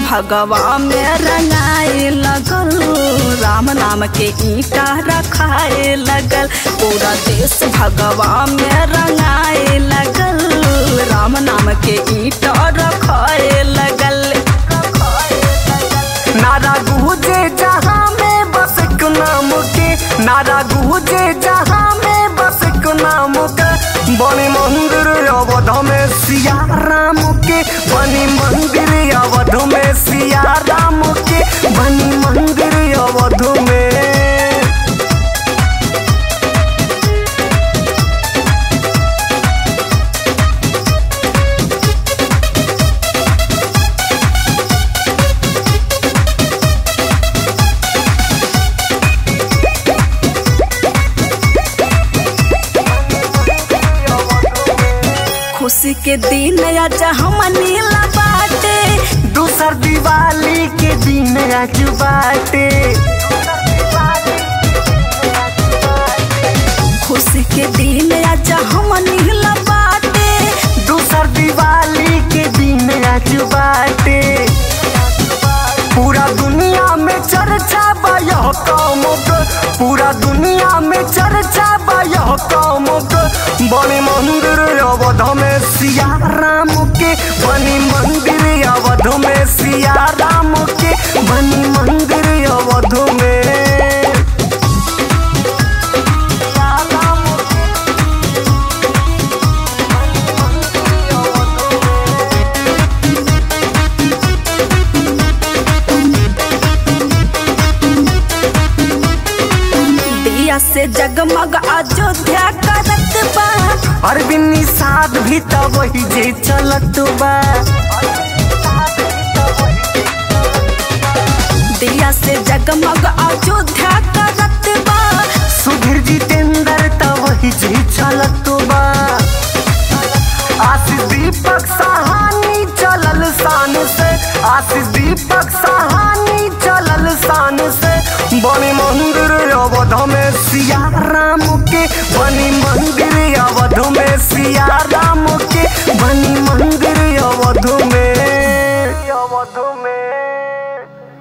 भगवा में रंगाए लगल राम नाम के ईटा रखाए लगल पूरा देश भगवा में रंगाए लगल राम नाम के ईटा रखाए लगल नारा गुजे जहाँ में बस एक नाम के नारा गुजे जहाँ में बस एक नाम के बनी मंदिर अवध में सिया राम के बनी मंदिर अवध में सिया राम के बनी मंदिर अवध में खुशी के दिन आज हम नीला बाटे दूसर दिवाली के दिन आज बाटे खुशी के दिन आज हम नीला बाटे दूसर दिवाली के दिन आज बाटे पूरा दुनिया में चर्चा बा यह काम के पूरा दुनिया में चर्चा बा यह काम के बनी मंदिर अवध में सिया राम के बनी मंदिर अवध में सिया राम के बनी मंदिर अवध में सिया राम के दिया से जगमग अयोध्या करत बा अरविंद निषाद भी तो वही जे चलत बा दिया से जगमग अयोध्या करत बा सुधीर जितेंद्र तो वही जे चलत बा आशीष दीपक सहानी चलल शान से आशीष दीपक सहानी चलल शान से बनी मंदिर अवध में सिया राम के बनी मंदिर अवध में सिया राम के बनी मंदिर अवध में अवध में